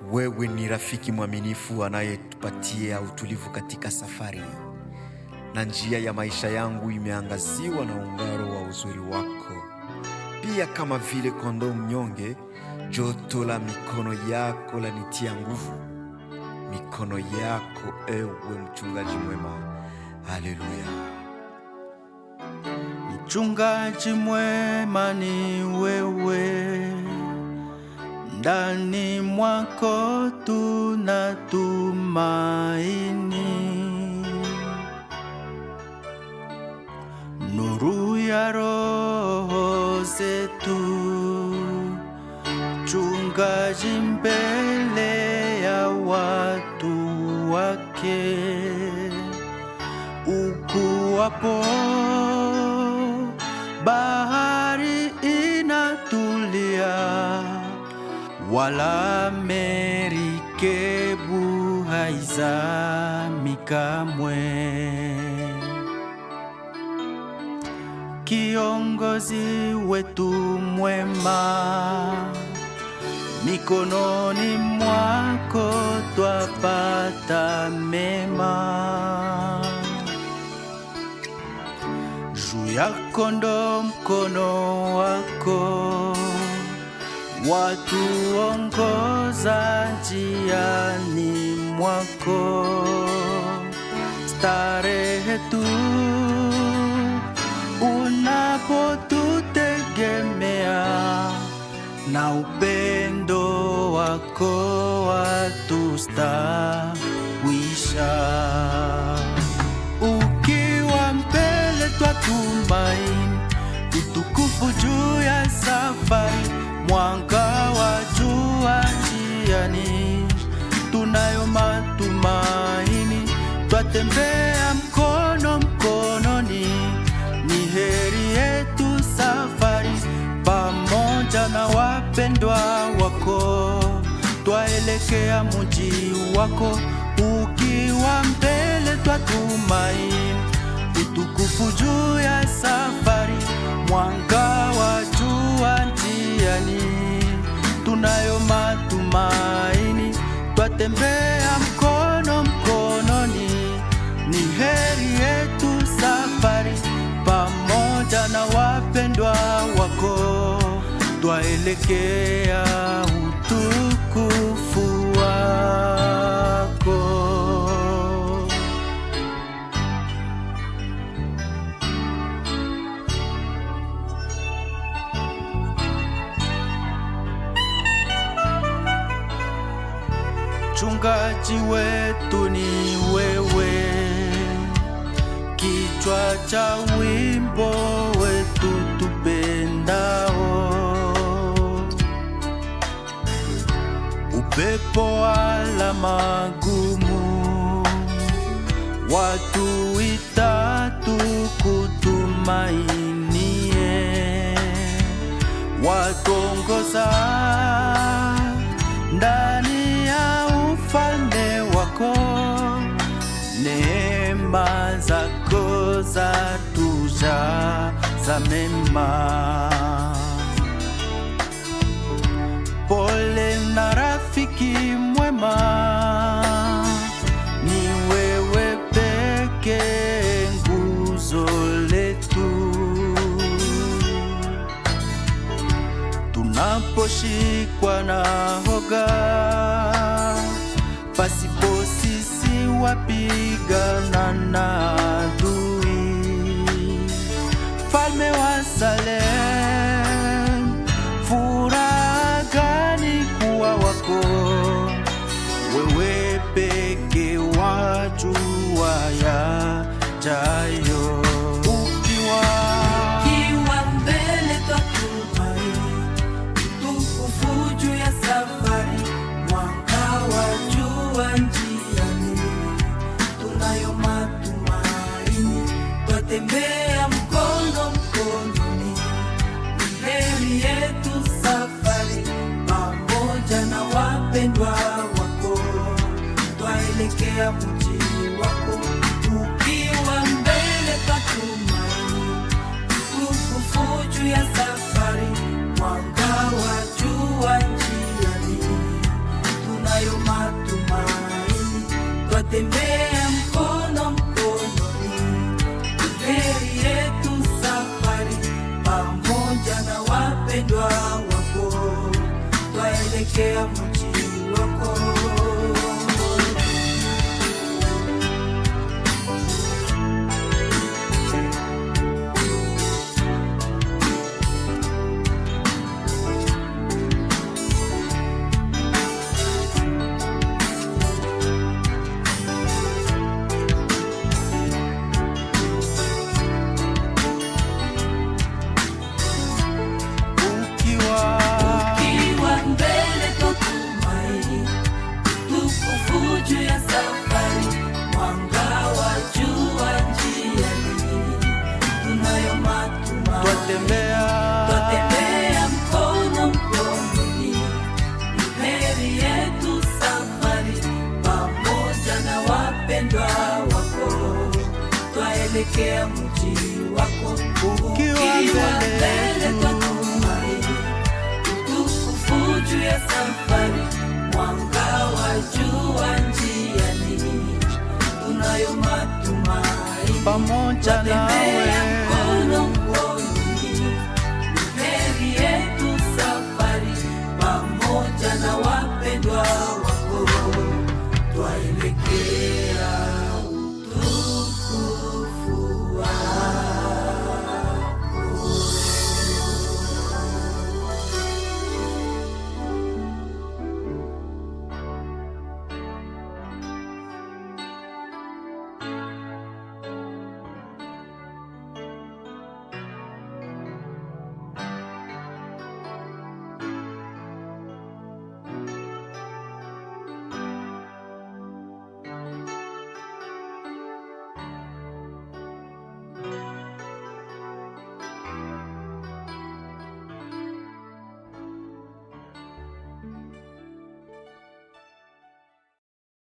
Wewe ni rafiki mwaminifu anayetupatia utulivu katika safari, na njia ya maisha yangu imeangaziwa na ung'aro wa uzuri wako. Pia kama vile kondoo mnyonge, joto la mikono yako lanitia nguvu. Mikono yako, ewe mchungaji mwema. Haleluya. Mchungaji mwema ni wewe, ndani mwako tunatumaini. Nuru ya roho zetu, mchungaji mbele ya watu wake ukuwapo bahari inatulia, wala merikebu haizami kamwe. Kiongozi wetu mwema, mikononi mwako twapata mema juu ya kondo mkono wako watuongoza njiani mwako starehe tu unapotutegemea na upendo wako watustawisha ukiwa mbele twatumaini utukufu juu ya safari, mwanga wa jua njiani, tunayo matumaini, twatembea mkono mkononi, ni heri yetu safari, pamoja na wapendwa wako, twaelekea muji wako, ukiwa mbele twatumaini utukufu juu ya safari, mwanga wa jua njiani, tunayo matumaini, twatembea mkono mkononi, ni heri yetu safari, pamoja na wapendwa wako, twaelekea utukufu wako. Mchungaji wetu ni wewe, kichwa cha wimbo wetu tupendao, upepo wala magumu, watu itatu kutumainie, watongoza ndani ya ufalme wako, neema zako za tuja za mema. Pole na rafiki mwema, ni wewe peke nguzo letu tunaposhikwa na hoga, pasipo sisi wapigana na adui. Falme wa Salem, furaha gani kuwa wako wewe peke wajua yajayo ukiwa Ukiwa mbele twatumaini, utukufu juu ya safari, mwanga wa jua njiani, tunayo matumaini, twatembea mkono mkononi, ni heri yetu safari, pamoja na wapendwa wako, twaelekea mji wako, ukiwa mbele twatumaini utukufu juu ya safari, mwanga wa jua njiani, twatembea mkono mkononi, heri yetu safari pamoja na wapendwa wako, twaelekea mji wako. ukiwa Ukiwa mbele twatumai, tukufu juu ya safari, mwanga wa jua njiani, tunayo matumaini. twatembea Twatembea mkono mkononi, heri yetu safari, pamoja na wapendwa wako, twaelekea mji wako. Ukiwa mbele twatumai, utukufu juu ya safari, mwanga wa jua njiani, tunayo matumaini pamoja nawe